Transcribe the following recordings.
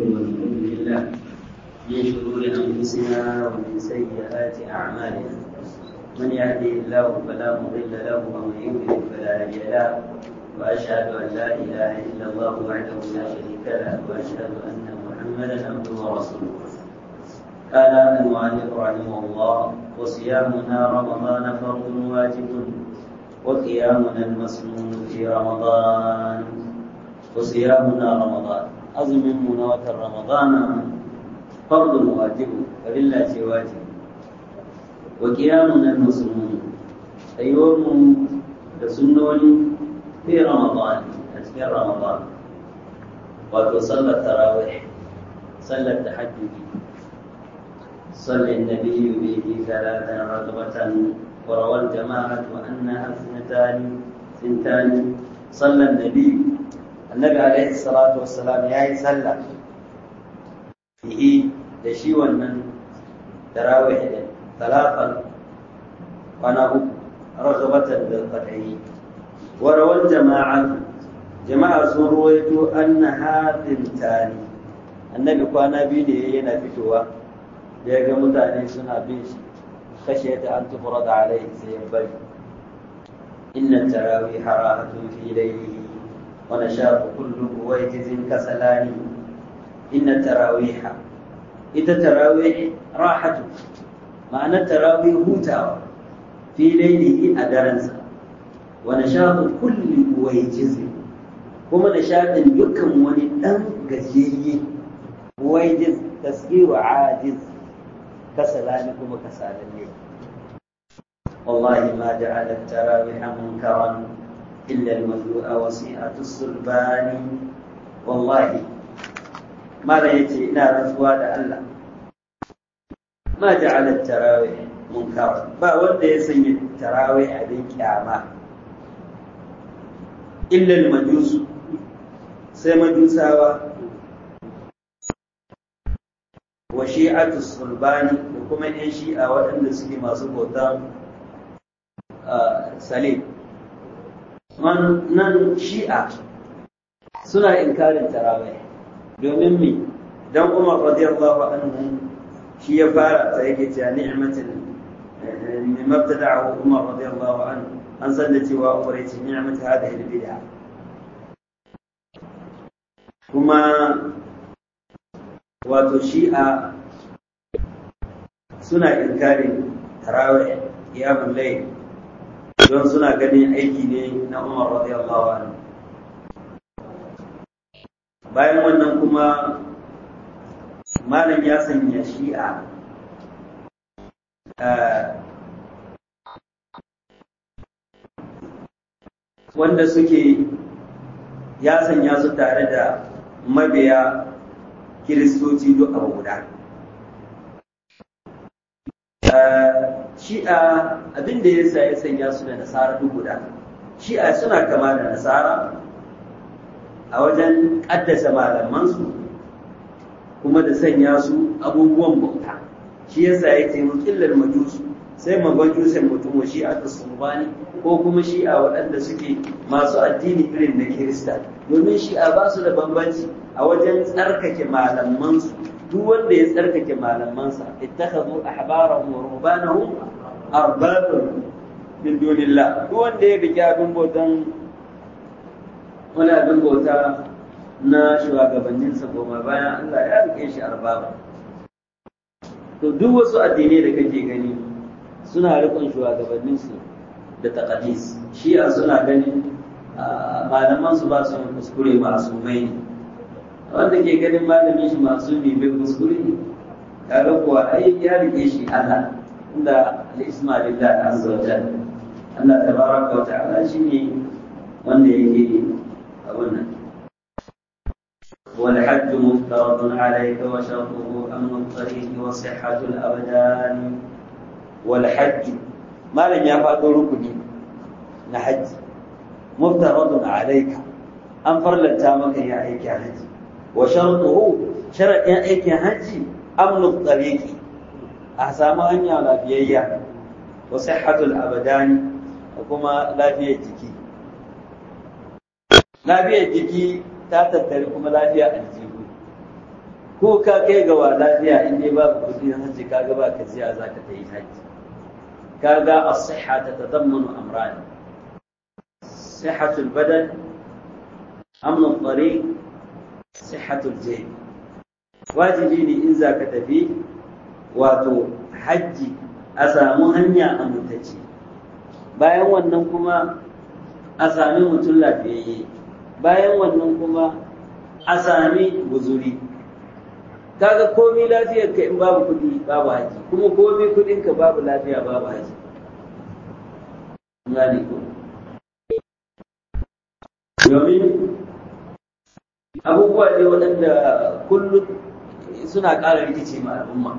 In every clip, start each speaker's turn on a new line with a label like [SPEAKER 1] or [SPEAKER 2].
[SPEAKER 1] ونعوذ بالله من شرور انفسنا ومن سيئات اعمالنا من يهده الله فلا مضل له ومن يضلل فلا هادي له واشهد ان لا اله الا الله وحده لا شريك له واشهد ان محمدا عبده ورسوله قال المؤلف رحمه الله وصيامنا رمضان فرض واجب وقيامنا المسنون في رمضان وصيامنا رمضان أظن من وتر رمضان فرض واجب فلله واجب وقيامنا المسنون أيوم لسنون في رمضان أذكر رمضان وتصلى التراويح صلى التحجد صلى النبي به ثلاثا رغبة وروى الجماعة أنها اثنتان ثنتان صلى النبي النبي عليه الصلاة والسلام يا صلى به دشي ونن تراويح ثلاثا وانا رغبة بالقطعي وروى الجماعة جماعة سرويت أنها ثنتان النبي كان بيدي ينا فتوى ya ga mutane suna bin shi kashe ta an tufura da alaihi sai ya bari inna tarawi harahatun fi laylihi wa nashaqu kullu wajizin kasalani inna tarawiha ita tarawih rahatu ma'ana tarawih hutawa fi laylihi a daransa wa nashaqu kulli wajizin kuma nashaqin dukkan wani dan gajiyayye wajiz tasgiru ajiz كسلان كما كسالني والله ما جعل التراويح منكرا إلا المذوء وسيئة الصلبان والله ما لا يتي إلى رسوى الله ما جعل التراويح منكرا با wanda ya sanya tarawih abin kyama illa al-majus sai majusawa wa shi'atu sulbani da kuma yan shi'a waɗanda suke masu bautan salim nan shi'a suna inkarin tarawih domin mi dan umar radiyallahu anhu shi ya fara ta yake cewa ni'matin mabtada'ahu umar radiyallahu anhu an san da cewa umar yace ni'mat hadhihi al-bid'a kuma wato shi'a suna inkarin tarawih qiyamul layl don suna ganin aiki ne na Umar radiyallahu anhu bayan wannan kuma malam ya sanya shi'a wanda suke ya sanya su tare da mabiya kiristoci duk abu guda shi'a abin da ya sa ya sanya su da nasara duk guda shi'a suna kama da nasara a wajen ƙaddasa malamansu kuma da sanya su abubuwan bauta shi yasa ya ce killar majusu sai mabajusan mutum wa shi'a ta sumbani ko kuma shi'a waɗanda suke masu addini irin na kirista domin shi'a ba su da bambanci a wajen tsarkake malamansu duk wanda ya tsarkake malamansa ittakhadhu ahbarahum wa ruhbanahum arbaban min dunillah duk wanda ya rike abin bautan wani abin bauta na shugabanninsa goma bayan Allah ya rike shi arbaba to duk wasu addinai da kake gani suna rikon shugabanninsu da taqadis shi'a suna ganin malaman su ba su kuskure masu mai ne wanda ke ganin malamin shi masu ne bai kuskure kaga kuwa ai ya rike shi Allah inda al-isma lillah azza wa jalla Allah tabaraka wa ta'ala shine wanda yake abun nan والحج مفترض عليك وشرطه أمن الطريق وصحة الأبدان والحج ما لم يفعل ركني نحج مفترض عليك أنفر لنتامك يا أيك حج وشرطه شرط يا أيك حج أمن الطريق أحسام أن يعلى بيئة وصحة الأبدان وكما لا فيه جكي لا فيه جكي ta tattare kuma lafiya aljihu ko ka kai ga wa lafiya in dai babu kuɗi na hajji kaga ba ka ziya za ka yi hajji kaga as-sihha tatadammanu amran sihhatul badan amn at-tariq sihhatul jayb wajibi ne in za ka tafi wato hajji a samu hanya amintacce bayan wannan kuma a sami mutum lafiyayye bayan wannan kuma a sami guzuri kaga komi lafiyar ka in babu kuɗi babu haji kuma komi kuɗin ka babu lafiya babu haji gane ko domin abubuwa ne waɗanda kullum suna ƙara rikici ma al'umma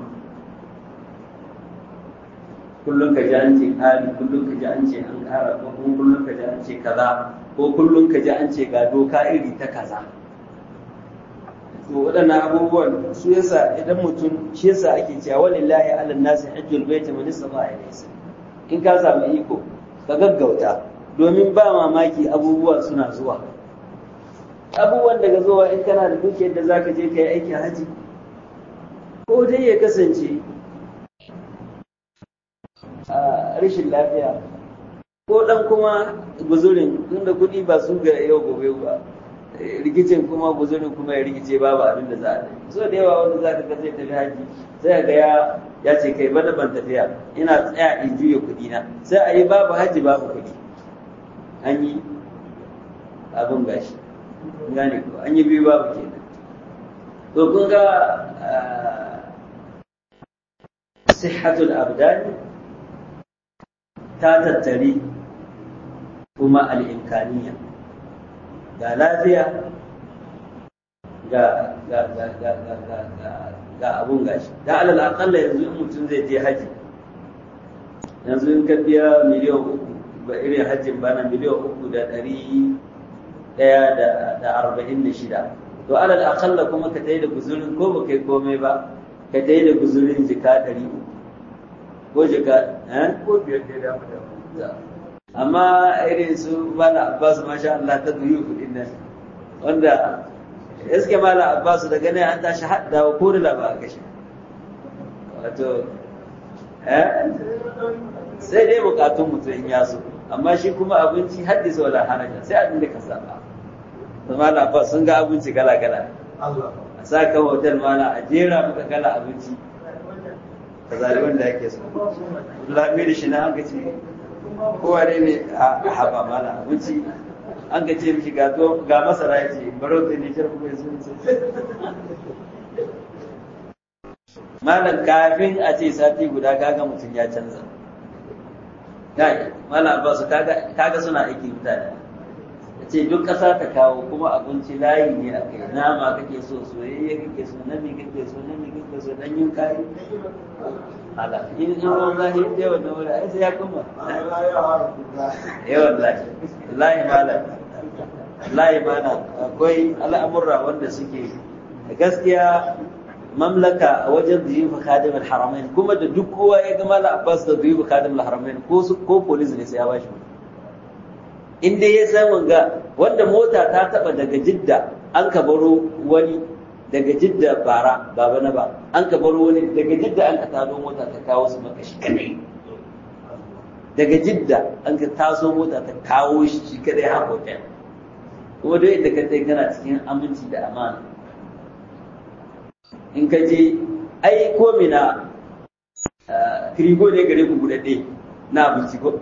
[SPEAKER 1] kullum ka ji an ce ƙari kullum ka ji an ce an ƙara ko kuma kullum ka ji an ce kaza ko kullum ka ji an ce ga doka iri ta kaza to waɗannan abubuwan su yasa idan mutum shi yasa ake cewa walillahi ala nasi hajjul baiti man istata ilayhi in ka samu iko ka gaggauta domin ba mamaki abubuwa suna zuwa abubuwan daga zuwa in kana da dukiyar da zaka je kai aikin haji ko dai ya kasance a rashin lafiya ko dan kuma guzurin inda kuɗi ba su ga yau gobe ba rikicin kuma guzurin kuma ya rikice babu abin da za a yi so da yawa wanda za ka ga zai tafi haji sai ga ya ya ce kai bana ban tafiya ina tsaya in juya kuɗi na sai a yi babu haji babu kuɗi an yi abin gashi gane ko an yi biyu babu kenan to kun ga sihhatul abdani ta tattari kuma al'imkaniya ga lafiya ga ga ga ga ga ga ga ga abun gashi da alal aqalla yanzu in mutum zai je haji yanzu in ka biya miliyan uku ba irin hajjin bana miliyan uku da ɗari ɗaya da arba'in da shida to alal aqalla kuma ka tayi da guzurin ko ba kai komai ba ka tayi da guzurin jika ɗari uku ko jika ko biyar da da amma irin su mala abbas masha Allah ta duyi kudin nan wanda iske mala abbas da gane an tashi hadda ko da ba a gashi wato eh sai dai bukatun mutum in yaso amma shi kuma abinci haddisa wala haraja sai abin da ka saba to mala abbas sun ga abinci kala kala a sa ka hotel mala a jera maka kala abinci ka zari wanda yake so lamiri shi na an ka ce kowa ne ne a haɓa mana abinci an ka ce mishi ga masara ya ce baro ta ne shirku mai sun malam kafin a ce sati guda kaga mutum ya canza kai malam abbasu kaga suna aiki mutane ce duk ƙasa ta kawo kuma abinci layi ne a kai nama kake so soyayya kake so nami kake so nami kake so ɗanyen kayi ala in in ruwan zahi da yawan na wuri ai sai ya kuma yawan lahi lahi malam lahi mana akwai al'amurra wanda suke gaskiya mamlaka a wajen zuyufu kadim al-haramain kuma da duk kowa ya ga malam abbas da zuyufu kadim al-haramain ko ko police ne sai ya bashi in dai ya san wanga wanda mota ta taba daga jidda an ka baro wani daga jidda bara baba na ba an ka baro wani daga jidda an ka tado mota ta kawo su maka shi kadai daga jidda an ka taso mota ta kawo shi shi kadai har hotel kuma dai inda ka dai kana cikin aminci da amana in ka je ai ko mina kirigo ne gare ku budadde na abinci ko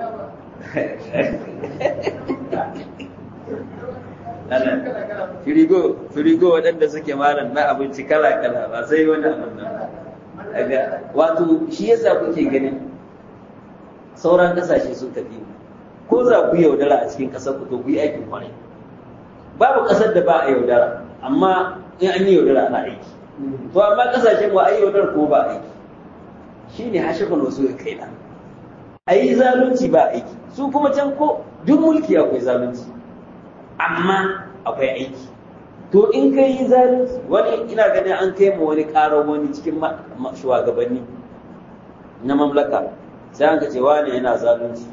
[SPEAKER 1] firigo firigo waɗanda suke malam na abinci kala kala ba sai wani abin nan daga wato shi yasa kuke ganin sauran kasashe sun tafi ko za ku yaudara a cikin ƙasar ku to ku yi aikin kwarai babu ƙasar da ba a yaudara amma in an yi yaudara ana aiki to amma ƙasashen ba a yi yaudara ko ba aiki shine hashifin wasu ya kai na a yi zalunci ba aiki su kuma can ko duk mulki akwai zalunci amma akwai aiki to in ka yi zalunci wani ina ganin an kai ma wani ƙarar wani cikin shugabanni na mamlaka sai an ka ce wani yana zalunci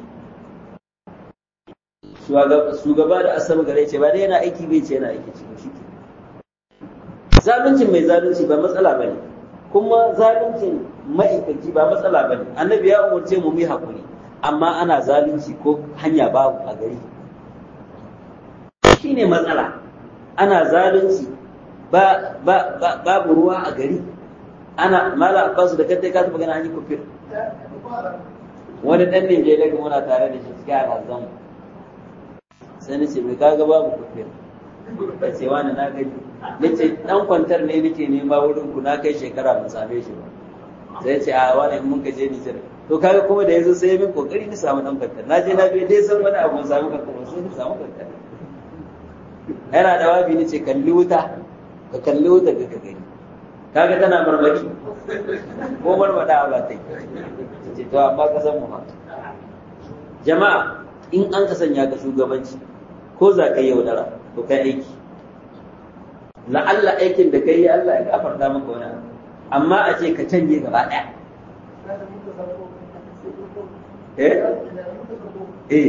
[SPEAKER 1] shugaba da asam gare ce ba dai yana aiki bai ce yana aiki cikin shi zaluncin mai zalunci ba matsala bane kuma zaluncin ma'aikaci ba matsala bane annabi ya umarce mu mu hakuri amma ana zalunci ko hanya babu a gari shine matsala ana zalunci ba ba babu ruwa a gari ana mala abbasu da kadai ka taba gana an yi kufir wani dan Nijeriya kuma muna tare da shi cikin alhazan sai nace mai kaga babu kufir ya ce wani na gani nace dan kwantar ne nake nema wurin ku na kai shekara ban same shi ba sai ce a wani mun ka je Nijar to kaga kuma da yazo sai min kokari ni samu dan kwantar na je na bi dai san wani abu samu kwantar sai ni samu kwantar yana da wabi nace kalli wuta ka kalli wuta ga ka gani kaga tana marmaki ko marmada ba ta yi ce to amma ka san mu ba jama'a in an ka sanya ka shugabanci ko za ka yi yaudara to kai aiki la'alla aikin da kai Allah ya gafarta maka wani abu amma a ce ka canje gaba ɗaya eh eh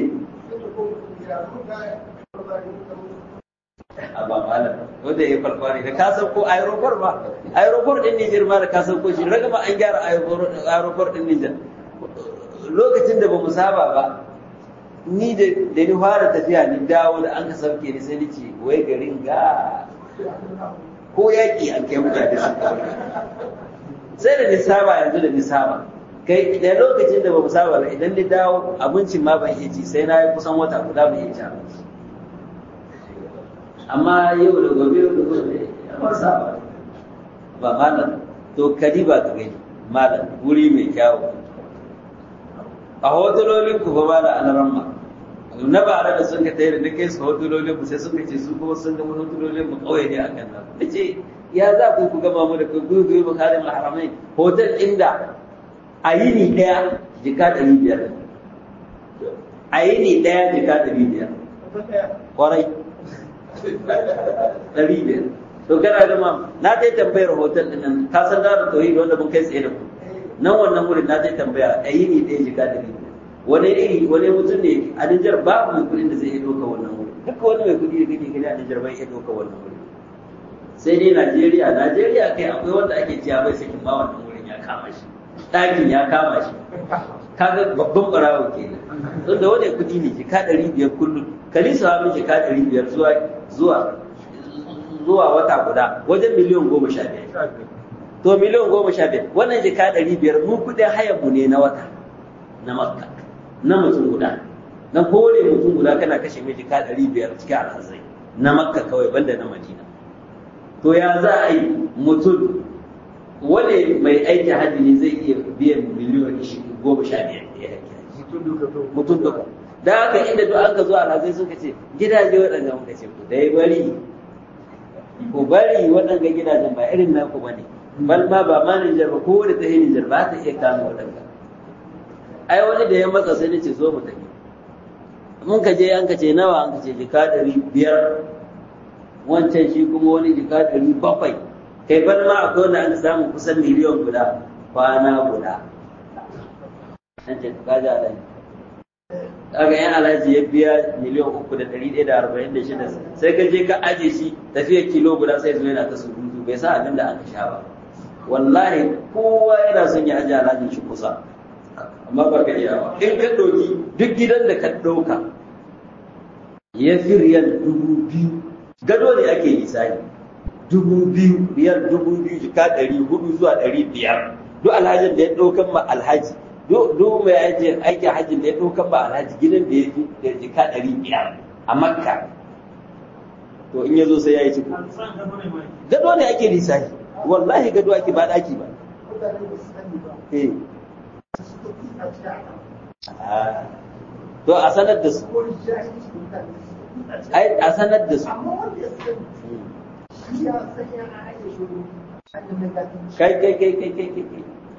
[SPEAKER 1] amma malam wanda ya farko ne da ka san ko aeroport ba aeroport din Niger ma da ka san ko shi raga ma an gyara aeroport din Niger lokacin da ba mu saba ba ni da da ni fara tafiya ni dawo da an ka sauke ni sai ni ce wai garin ga ko yaki an kai mutane su sai da ni saba yanzu da ni saba kai da lokacin da ba mu saba ba idan ni dawo abincin ma ban iya ci sai na yi kusan wata guda ban iya ci abinci amma yau da gobe yau da gobe ya ba saba ba malam to kadi ba ka gani malam wuri mai kyawu a hotulolin ku ba ba da alaran ma na ba da sun ka tayar da kai su hotulolin ku sai suka ce su kuma sun ga hotulolin mu kauye ne a kan nan nace ya za ku ku gama mu da ku ku ku bukarin haramai hotel inda a yini daya jika ɗari biyar a yini daya jika ɗari biyar kwarai ɗari biyar to kana da ma na dai tambayar hotel ɗin nan ka san da tauhid wanda mun kai tsaye da ku nan wannan wurin na dai tambaya a yi ne ɗaya jika ɗari wani iri wani mutum ne a Nijar babu mai kuɗin da zai iya ɗauka wannan wurin duka wani mai kuɗi da kake gani a Nijar bai iya ɗauka wannan wurin sai dai Najeriya Najeriya kai akwai wanda ake ciya bai sakin ma wannan wurin ya kama shi ɗakin ya kama shi kaga babban ɓarawo kenan don da wani kuɗi ne jika ɗari biyar kullum kalisa ha min jika ɗari biyar zuwa zuwa zuwa wata guda wajen miliyan goma sha biyar to miliyan goma sha biyar wannan jika ɗari biyar mu kuɗin hayan mu ne na wata na makka na mutum guda na kore mutum guda kana kashe mai jika ɗari biyar cikin alhazai na makka kawai banda na madina to ya za a yi mutum wani mai aiki hajji ne zai iya biyan miliyan goma sha biyar ya mutum duka da haka inda duk an ka zo alhazai suka ce gidaje waɗanda muka ce ku dai bari ku bari waɗanda gidajen ba irin naku ba ne bal ma ba ma Nijar ba ko da ta yi Nijar ba ta iya kama waɗanda ai wani da ya matsa sai nace zo mu tafi mun ka je an ka ce nawa an ka ce jika ɗari biyar wancan shi kuma wani jika ɗari bakwai kai bal ma akwai wanda an samu kusan miliyan guda kwana guda an ce ka ji alhaji kaga yan alhaji ya biya miliyan uku da ɗari ɗaya da arba'in da shida sai ka je ka aje shi tafiya kilo guda sai zo yana ta surutu bai sa abin da aka sha ba wallahi kowa yana son ya aje alhajin shi kusa amma ba ka iya ba in ka ɗauki duk gidan da ka ɗauka ya fi riyal dubu biyu gado ne ake lisani dubu biyu riyal dubu biyu jika ɗari hudu zuwa ɗari biyar duk alhajin da ya ɗaukan ma alhaji duk mai aiki aikin hajjin da ya ɗaukan ma alhaji gidan da ya fi da jika ɗari biyar a makka to in ya zo sai ya yi ciko gado ne ake lisani wallahi gado ake ba ɗaki ba eh to a sanar da su ai a sanar da su kai kai kai kai kai kai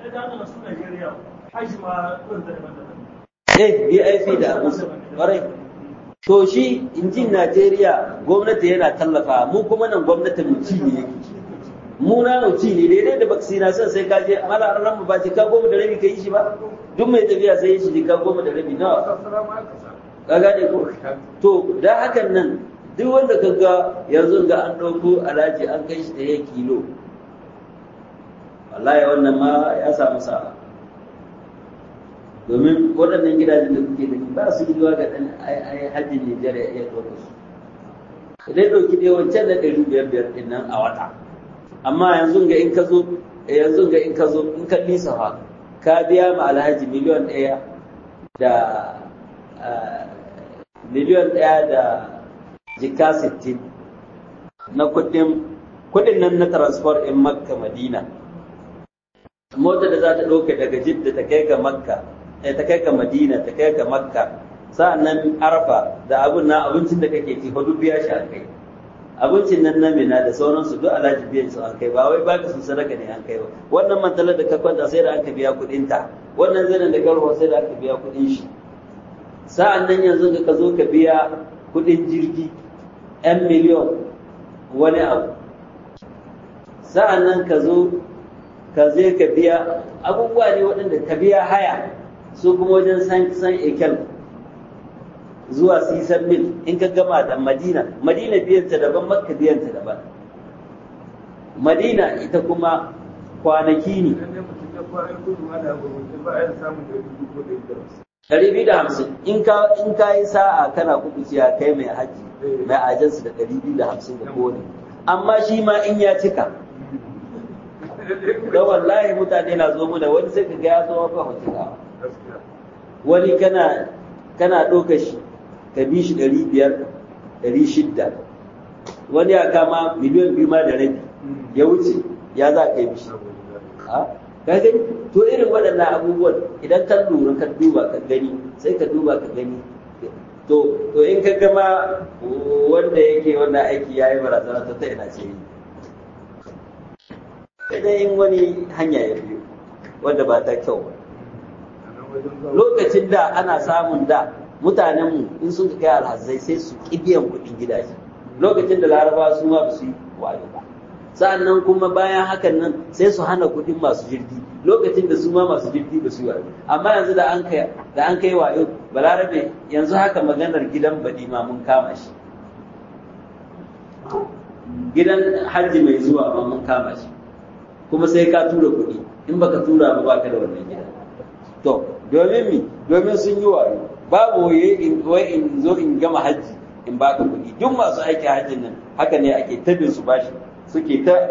[SPEAKER 1] eh BIP da musu ƙwarai to shi injin Najeriya gwamnati yana tallafa mu kuma nan gwamnatin mu ci ne yake mu na mu ci ne daidai da vaccination sai ka je mala ran mu ba ce ka goma da rabi ka yi shi ba duk mai tafiya sai yi shi ka goma da rabi nawa ka gane ko to da hakan nan duk wanda ka ga yanzu ga an ɗauko alhaji an kai shi da ya kilo wallahi wannan ma ya samu sa'a domin waɗannan gidajen da kuke da ba su gidowa ga ɗan hajji Nijar ya iya ɗauka su idan ɗauki dai wancan na ɗari biyar biyar ɗin nan a wata amma yanzu ga in ka zo yanzu ga in ka zo in ka lisa fa ka biya ma alhaji miliyon ɗaya da miliyon ɗaya da jika sittin na kuɗin kuɗin nan na transfer in makka madina mota da za ta ɗauka daga jidda ta kai ga makka ta kai ga madina ta kai ga makka sa'annan arfa da abun na abincin da kake ci duk biya shi an kai abincin nan na mina da sauransu duk alhaji biyan su an kai ba wai baka su sadaka ne an kai ba wannan mantalar da ka kwanta sai da aka biya kuɗin ta wannan zanen da karwa sai da aka biya kuɗin shi sa'an nan yanzu ka zo ka biya kuɗin jirgi 'yan miliyon wani abu sa'an nan ka zo ka zai ka biya abubuwa ne waɗanda ka biya haya su kuma wajen san san ekel zuwa sisan mil in ka gama da madina madina biyanta daban makka biyanta daban madina ita kuma kwanaki ne ɗari biyu da hamsin in ka in ka yi sa'a kana kuɓuciya kai mai haji mai ajansu da ɗari biyu da hamsin da kowane amma shi ma in ya cika da wallahi mutane na zo muna wani sai ka ga ya zo maka hotuna wani kana kana ɗauka shi ka bi shi ɗari biyar ɗari shidda wani ya kama miliyan biyu ma da rabi ya wuce ya za ka yi bishi ka gani to irin waɗannan abubuwan idan ka lura ka duba ka gani sai ka duba ka gani to to in ka gama wanda yake wannan aiki ya yi barazana ta ta ina ce yi sai in wani hanya ya biyo wanda ba ta kyau ba lokacin da ana samun da mutanenmu in sun kai alhazai sai su ƙi biyan kuɗin gidaje lokacin da laraba su ma ba su yi wayo ba sa'annan kuma bayan hakan nan sai su hana kuɗin masu jirgi lokacin da su ma masu jirgi ba su yi wayo amma yanzu da an kai da an kai wayo balarabe yanzu haka maganar gidan baɗi ma mun kama shi gidan hajji mai zuwa ma mun kama shi kuma sai ka tura kuɗi in baka tura ba baka da wannan gidan to domin mi domin sun yi wayo babu waye in wai in zo in gama hajji in baka kuɗi duk masu aiki hajjin nan haka ne ake tabin su bashi suke ta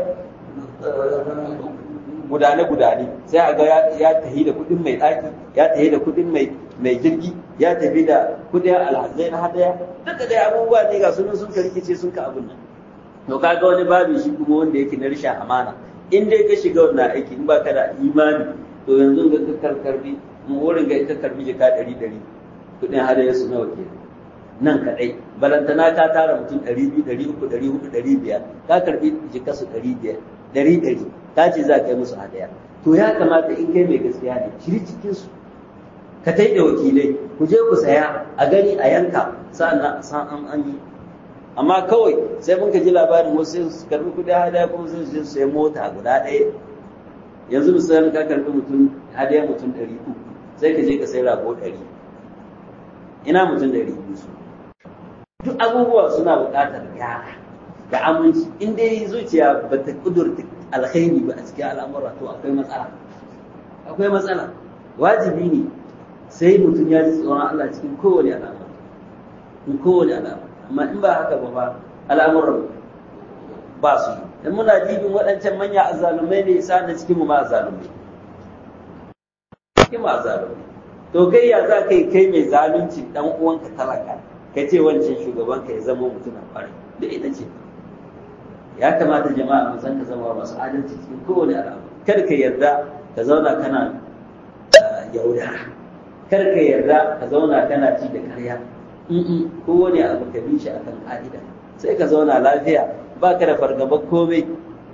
[SPEAKER 1] gudane gudane sai a ga ya tahi da kuɗin mai ɗaki ya tahi da kuɗin mai mai jirgi ya tafi da kuɗin alhazai na hadaya duka dai abubuwa ne ga sunan sun rikice sun ka abun nan to kaga wani babu shi kuma wanda yake na rashin amana in dai ka shiga wannan aiki in baka da imani to yanzu ga ka karkarbi wurin ga ita karbi jika ɗari ɗari kuɗin hadaya su nawa ke nan kaɗai balantana ka tara mutum ɗari biyu ɗari uku ɗari hudu ɗari biyar ka karbi jika su ɗari biyar ɗari ɗari ka ce za ka yi musu hadaya to ya kamata in kai mai gaskiya ne shiri cikin su ka tai da wakilai ku je ku saya a gani a yanka sa'an san an an yi amma kawai sai mun ka ji labarin wasu su karbi kuɗin hadaya kuma sun je su sayi mota guda ɗaya yanzu misali ka karbi mutum hadaya mutum ɗari uku sai ka je ka sai rago ɗari ina mutum ɗari biyu su duk abubuwa suna buƙatar gyara da aminci in dai zuciya ba ta ƙudurta alkhairi ba a cikin al'amura to akwai matsala akwai matsala wajibi ne sai mutum ya ji tsoron Allah cikin kowane al'amura in kowane al'amura amma in ba haka ba ba al'amuran ba su yi in muna jibin waɗancan manya azzalumai ne sa da cikin mu ma azzalumai cikin mu azzalumai to kai ya za ka yi kai mai zalunci dan uwanka talaka ka ce wancan shugaban ka ya zama mutum kwarai da ita ce ya kamata jama'a mu san ka zama masu adalci cikin kowane al'amari kar ka yarda ka zauna kana yaudara kar ka yarda ka zauna kana ci da karya kowane abu ka bi shi akan ka'ida sai ka zauna lafiya ba ka da fargaba komai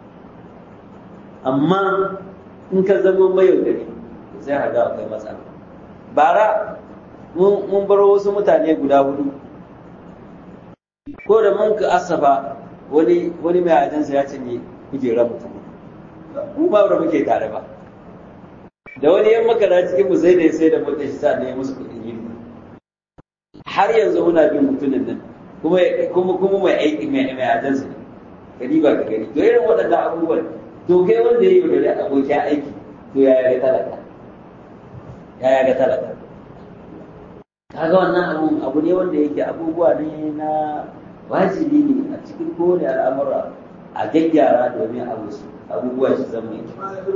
[SPEAKER 1] amma in ka zama mayaudari sai ka ga akwai matsala bara mun bar wasu mutane guda hudu ko da mun ka asafa wani wani mai ajansa ya cinye kujerar mutum mu ba da muke tare ba da wani yan makara cikin mu sai da sai da mutum shi sa ne musu kudin yiri har yanzu muna bin mutumin nan kuma kuma kuma mai aiki mai mai ajansa ka diba ka gani to irin waɗannan abubuwan to kai wanda ya yi da abokin aiki to ya ga talaka ya ga talaka kaga wannan abu abu ne wanda yake abubuwa ne na wajibi ne a cikin kowane al'amura a gyaggyara domin abu su abubuwa su zama mai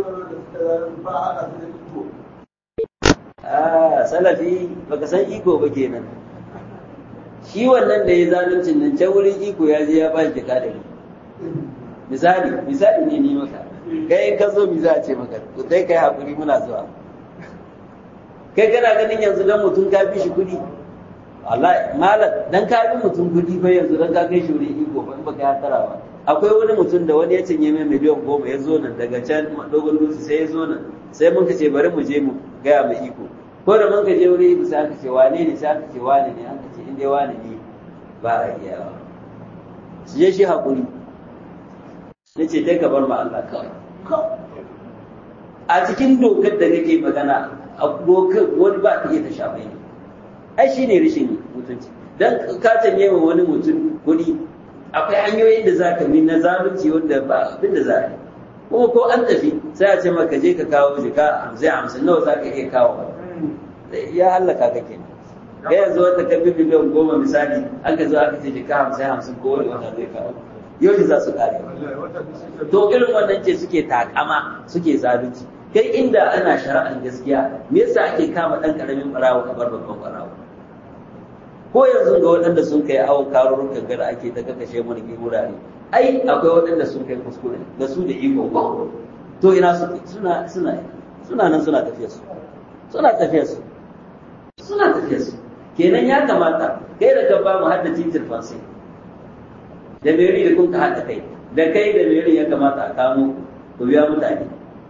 [SPEAKER 1] a salafi baka san iko ba kenan shi wannan da ya zaluncin nan can wurin iko ya je ya ba shi da misali misali ne ni maka kai in ka zo mi za a ce maka to dai kai hakuri muna zuwa kai kana ganin yanzu dan mutum ka bi shi kuɗi wallahi malam dan ka bi mutum kuɗi fa yanzu dan ka kai shi wurin iko ba in baka ya tara ba akwai wani mutum da wani ya cinye mai miliyan goma ya zo nan daga can dogon dutse sai ya zo nan sai mun ka ce bari mu je mu gaya mai iko ko da mun ka je wurin iko sai aka ce wane ne sai aka ce wane ne aka ce in dai wane ne ba a iyawa su je shi haƙuri na ce dai ka bar ma Allah kawai a cikin dokar da kake magana a dokar wani ba ta iya ta shafa ne ai shi ne rashin mutunci dan ka canye wa wani mutum kuɗi akwai hanyoyin da za ka bi na zalunci wanda ba abin da za a yi kuma ko an tafi sai a ce maka je ka kawo jika hamsin hamsin nawa za ka iya kawo ya hallaka ka kenan kai yanzu wata ka bi miliyan goma misali aka zo aka ce jika hamsin hamsin ko wani wata zai kawo yau za su kare to irin wannan ce suke takama suke zalunci kai inda ana shari'ar gaskiya me yasa ake kama dan karamin barawo a bar babban barawo ko yanzu ga waɗanda sun kai awon karurrukan gada ake ta kakashe mana ke wurare ai akwai waɗanda sun kai kuskure da su da iko ko to ina su suna suna suna nan suna tafiya su suna tafiya su suna tafiya su kenan ya kamata kai da ka ba mu hadda titir fansai da meri da kun ka haɗa kai da kai da meri ya kamata a kamo ku biya mutane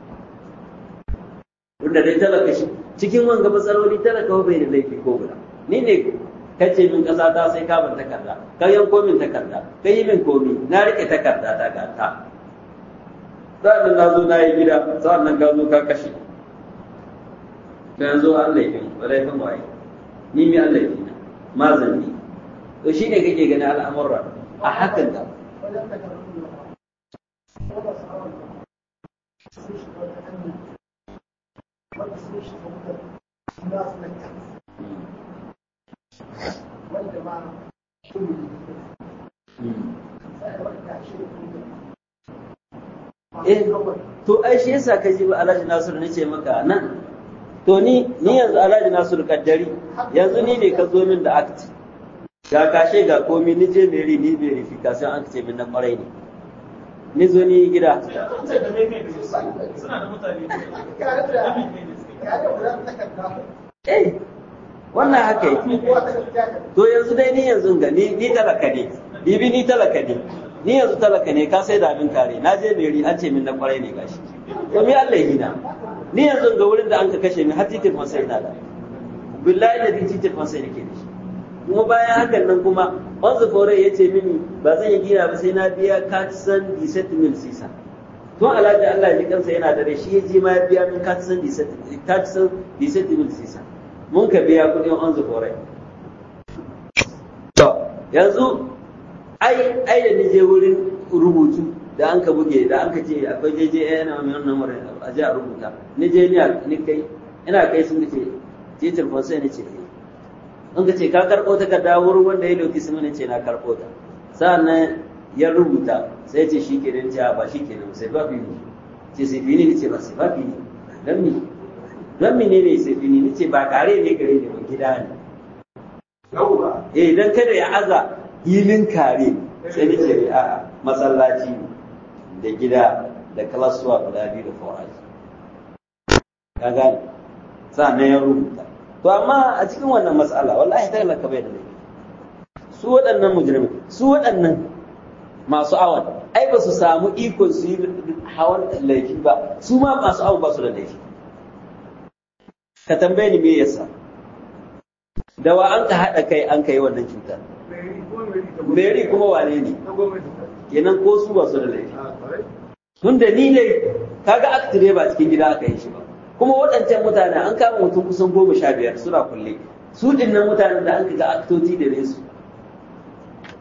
[SPEAKER 1] wanda dai talaka shi cikin wanga matsaloli talaka bai da laifi ko guda ni ne kace min kasa ta sai ka ban takarda ka yanko min takarda ka yi min komi na rike takarda ta ga ta sa'an na zo na yi gida sa'an nan ka zo ka kashe ka yanzu an laifin ba laifin waye ni mi an laifin ma zambi to shine kake ganin al'amurra a hakan da Eh, to ai shi yasa ka ji Alhaji Nasiru nace maka nan to ni ni yanzu Alhaji Nasiru kaddari yanzu ni ne ka zo min da akti ga kashe ga komi ni je meri ni verification an ce min na kwarai ne ni zo ni gida eh wannan haka yake to yanzu dai ni yanzu ga ni ni talaka ne bibi ni talaka ne ni yanzu talaka ne ka sai da abin kare na je meri an ce min na kwarai ne gashi to mi Allah yi na ni yanzu ga wurin da an ka kashe min har titin masai na da billahi da titin masai nake da shi kuma bayan hakan nan kuma wanzu fore ya ce mini ba zan yi gina ba sai na biya katisan diset mil sisa to alhaji Allah ya kansa yana da shi ya je ma ya biya min katisan diset mil sisa mun ka biya kuɗin wanzu fore to yanzu ai ai da ni je wurin rubutu da an ka buge da an ka ce akwai jeje yana mai wannan wurin a je a rubuta ni je ni kai ina kai sun ce titin fonsai ne ce in ka ce ka karɓo takarda wurin wanda ya dauki simini ce na karɓo ta sa'annan ya rubuta sai ce shi kenan ce ba shi kenan sai ba fi ne ce sai fini ne ce ba sai ba fi ne don mi don mi ne ne sai fini ne ce ba kare ne gare ne ba gida ne eh dan kada ya aza hilin kare sai ni ce a masallaci da gida da kalasuwa guda biyu da fawaji ka gane sa'annan ya rubuta to amma a cikin wannan matsala wallahi ta laka bai da laifi su waɗannan mujrimi su waɗannan masu awon ai ba su samu ikon su yi hawan laifi ba su ma masu awon ba su da laifi ka tambaye ni me yasa da wa an ka haɗa kai an ka yi wannan cutar meri kuma wane ne kenan ko su ba su da laifi tun da ni ne kaga aktire ba cikin gida aka yi shi ba kuma waɗancan mutane an kama mutum kusan goma sha biyar suna kulle su dinnan mutanen da an ga aktoci da su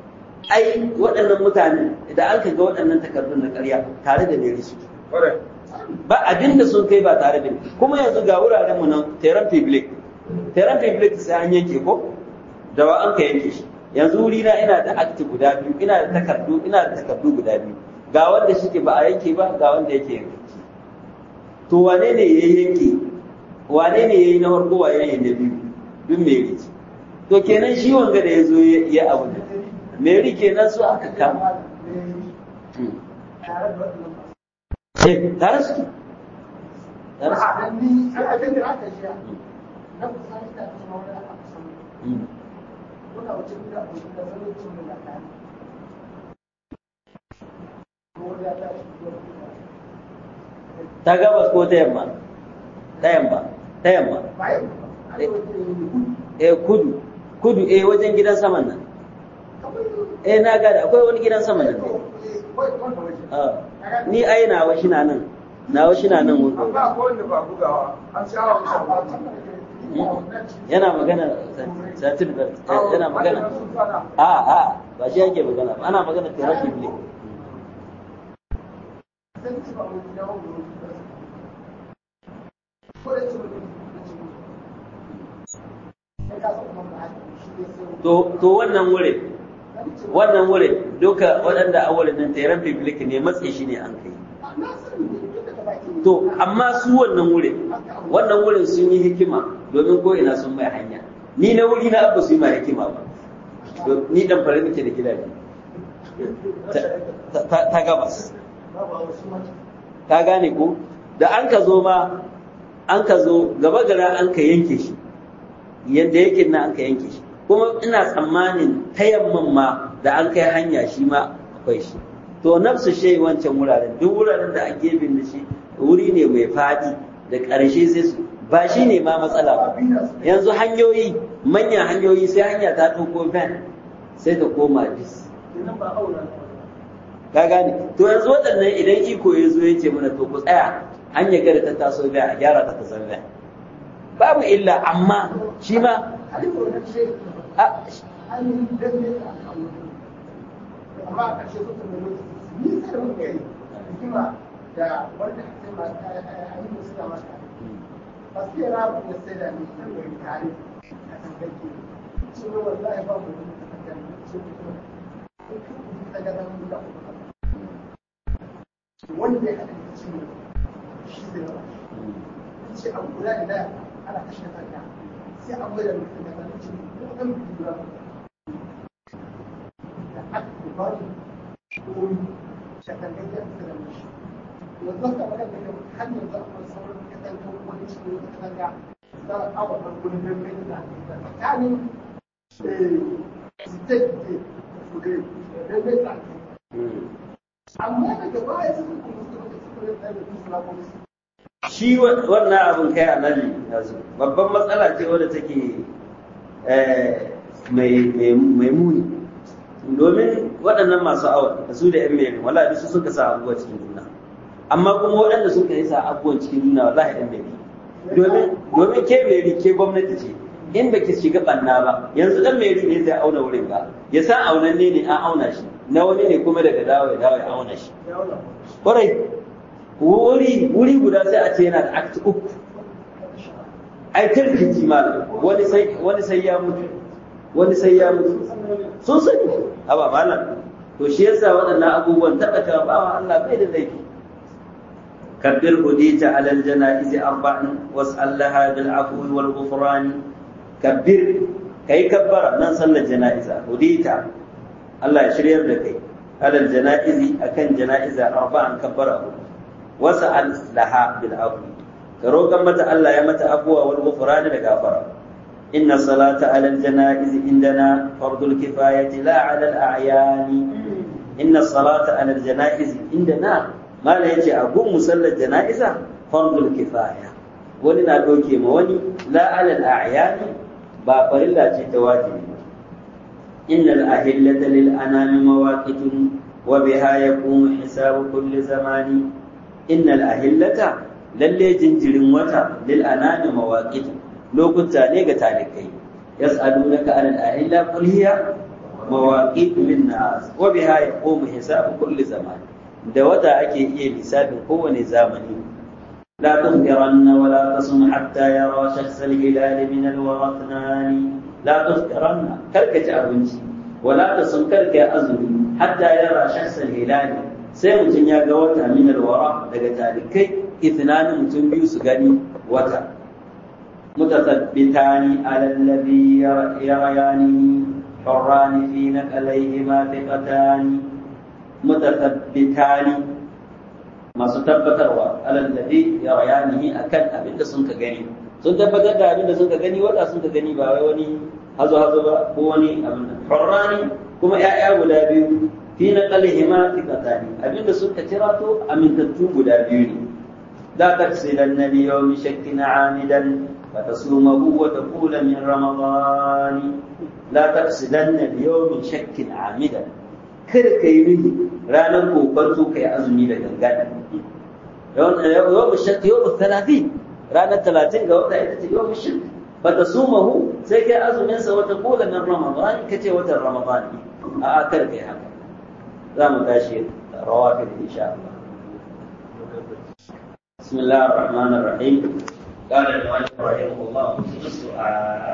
[SPEAKER 1] ai waɗannan mutane idan an ga waɗannan takardun na ƙarya tare da mai su ba abin da sun kai ba tare da kuma yanzu ga wuraren mu nan teran public teran public sai an yanke ko da wa an ka yanke shi yanzu wuri na ina da akti guda biyu ina da takardu ina da takardu guda biyu ga wanda shike ba a yanke ba ga wanda yake yanke to wane ne ya yanke wane ne ya yi na farko wa yayin na biyu duk meri to kenan shi wanga da ya zo ya abu da meri kenan su aka kama eh tare su tare su ta gabas ko ta yamma ta yamma ta yamma eh kudu kudu eh wajen gidan saman nan eh na gada akwai wani gidan saman nan ni ai nawa shi na nan nawa shi na nan wurin yana magana satir da yana magana a a ba shi yake magana ba ana magana therapy ne to wannan wurin wannan wurin duka waɗanda a wurin nan tairan public ne matsi shi ne an kai to amma su wannan wurin wannan wurin sun yi hikima domin ko ina sun mai hanya ni na wuri na abu su yi ma hikima ba ni dan fara nake da gida ne ta gabas ka gane ko da an ka zo ma an ka zo gaba gara an ka yanke shi yadda yake na an ka yanke shi kuma ina tsammanin ta yamman ma da an kai hanya shi ma akwai shi to nafsu shi wancan wuraren duk wuraren da a gefen da shi wuri ne mai fadi da ƙarshe sai su ba shi ne ma matsala ba yanzu hanyoyi manyan hanyoyi sai hanya ta ɗauko van sai ta koma bis ka gane to yanzu waɗannan idan iko ya zo ya ce mana to ku tsaya hanya gada ta taso biya a gyara ta ta zan babu illa amma shi ma
[SPEAKER 2] amma a ƙarshe su tunda lokaci ni sai mun gari hikima da wanda ake ma ayi musu da masa ba su yi rabu da sai da ni sai gari tare a kan gari ce ne wallahi ba mu da takardar ce kuma ta ga dan da wanda ya haɗa da ciwo shi zai ba ce abu guda da ana kashe kanta sai an gwada mutum da kan ciwo ko kan guda bari koyi shakangajiyar da mishi yanzu haka magana da har yanzu akwai sauran katangar wani cikin wata katanga za a awa farkon dangane da tsakanin state da fuge dangane da amma daga baya suka kuma suka da suka da tsaye da su na polisi
[SPEAKER 1] shi wannan abin kai annabi yanzu babban matsala ce wadda take mai muni domin waɗannan masu awon da su da yan mai wala su suka sa abubuwa cikin juna amma kuma waɗanda suka yi sa abubuwan cikin juna wallahi yan mai domin domin ke mai ke gwamnati ce in ba ki shiga banna ba yanzu dan mai ne zai auna wurin ba ya san aunanne ne an auna shi na wani ne kuma daga dawo ya dawo ya auna shi kwarai wuri wuri guda sai a ce yana da act uku ai tarkici malam wani sai wani sai ya mutu wani sai ya mutu sun sani haba malam to shi yasa waɗannan abubuwan taɓa ka bawa Allah bai da laifi kabbir hudita alal janaizi arba'in was'allaha bil afwi wal ghufran kabbir kai kabbara nan sallar janaiza hudita Allah ya shiryar da kai alal janaizi akan janaiza arba'an kabbara was'al laha bil afwi ka roƙan mata Allah ya mata abuwa wal ghufran da gafara إن الصلاة على الجنائز عندنا فرض الكفاية لا على الأعيان إن الصلاة على الجنائز عندنا ما لا يجي أقوم مسلى الجنائز فرض الكفاية ولنا دوكي موني لا على الأعيان بابر الله تواجب إن الأهلة للأنام مواقت وبها يقوم حساب كل زمان إن الأهلة للي جنجر وتا للأنام مواقت lokuta ne ga talikai yas'alunaka anil ahilla qul hiya مواقيت للناس وبها يقوم حساب كل زمان da wata ake iya lissafin kowane zamani la tufkiranna wa la tasum hatta yara shakhs al-hilal min al-warathnani la tufkiranna karka ci abinci wa la tasum karka azumi hatta yara shakhs al-hilal sai mutum ya ga wata min al-wara daga talikai ithnanin mutum biyu su gani wata متثبتان على الذي يريانه حران في نقليهما ثقتان متثبتان masu tabbatarwa alallabi ya bayanihi akan abin da sun ka gani sun tabbatar da abin da sun ka gani wata sun ka gani ba wai wani hazo hazo ba ko wani abin da hurrani kuma ya'ya guda biyu fi na qalihima thiqatani abin da sun ka tirato amintattu guda biyu ne la taksilanna li yawmi shakkin amidan فتصومه وتقول من رمضان لا تقصدن اليوم شك عامدا kar ka yi mini ranar kokonto ka yi azumi da gangana yau shakki yau talatin ranar talatin ga wata ita ce yau shakki ba ta sumahu sai kai azumin sa wata kula na ramadan ka ce watan ramadan a kar ka yi haka za mu tashi rawafin insha Allah بسم الله الرحمن الرحيم قال المؤلف رحمه الله